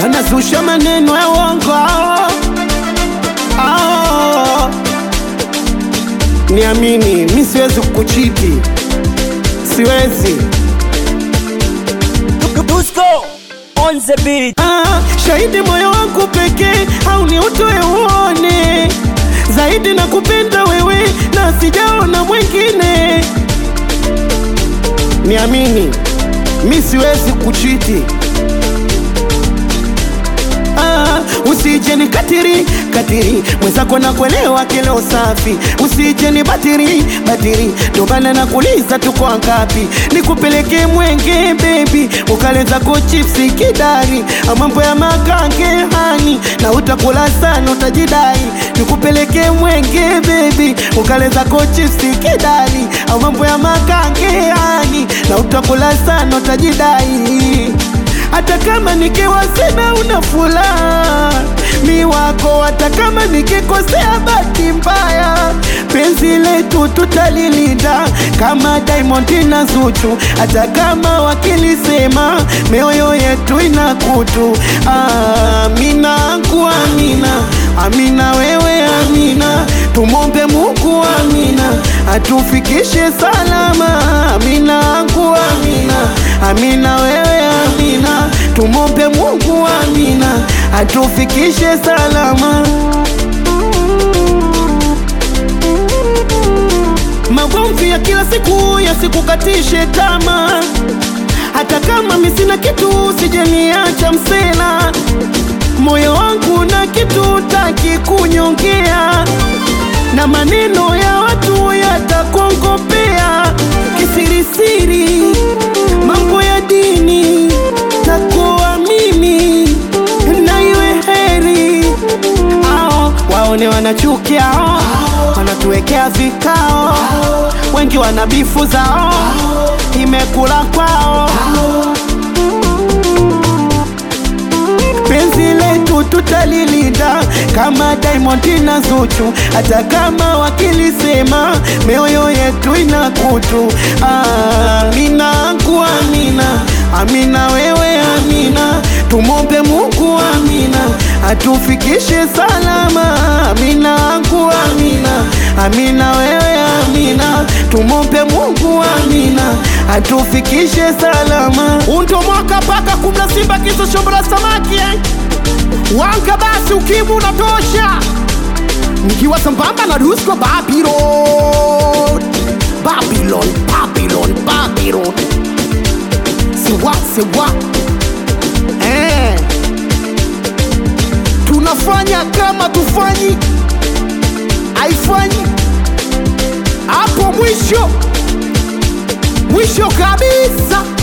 wanazusha maneno ya uongo hao. Hao. Niamini, mi siwezi kukuchiti, siwezi. Dusko on the beat. Ah, shahidi moyo wangu pekee au ni utoe uone zaidi na kupenda wewe na sijaona mwingine. Niamini, mi siwezi kuchiti. Ah, usije ni katiri katiri mwenzako na kuelewa kilo safi, usije ni batiri batiri, ndo maana nakuuliza tuko ngapi, nikupeleke mwenge baby, ukaleza ko chipsi kidari, mambo ya makange hani na utakula sana utajidai, nikupeleke mwenge baby, ukaleza ko chipsi kidari, mambo ya makange hani na utakula sana utajidai hata kama nikiwa sina una furaha mi wako, hata kama nikikosea bahati mbaya, penzi letu tutalilinda kama Diamond na Zuchu, hata kama wakilisema mioyo yetu ina kutu. Amina angu amina, amina wewe amina, tumombe Mungu amina, atufikishe salama. Amina angu amina, amina wewe amina, tumombe Mungu amina, atufikishe salama. Magomvi ya kila siku yasikukatishe tamaa, hata kama mi sina kitu, sijaniacha msela. Moyo wangu na kitu taki kunyongea, na maneno ya watu yatakongopea kisirisiri, mambo ya dini na kuamini na iwe heri ao waone wanachukia ao, wanatuwekea vikao, wengi wana bifu zao, imekula kwao penzi letu tutalilinda kama Diamond na Zuchu, hata kama wakilisema mioyo yetu ina kutu. Amina angu amina, amina wewe amina, tumombe Mungu amina, atufikishe salama. Amina angu amina, amina wewe amina, tumombe Mungu amina, atufikishe salama. Undo mwaka paka kumla simba kiso shombra samaki eh? Wanga basi ukimu unatosha, nikiwa sambamba na Dusko Babylon, Babylon, Babylon, Babylon, siwa siwa eh. Tunafanya kama tufanyi, haifanyi hapo mwisho mwisho kabisa.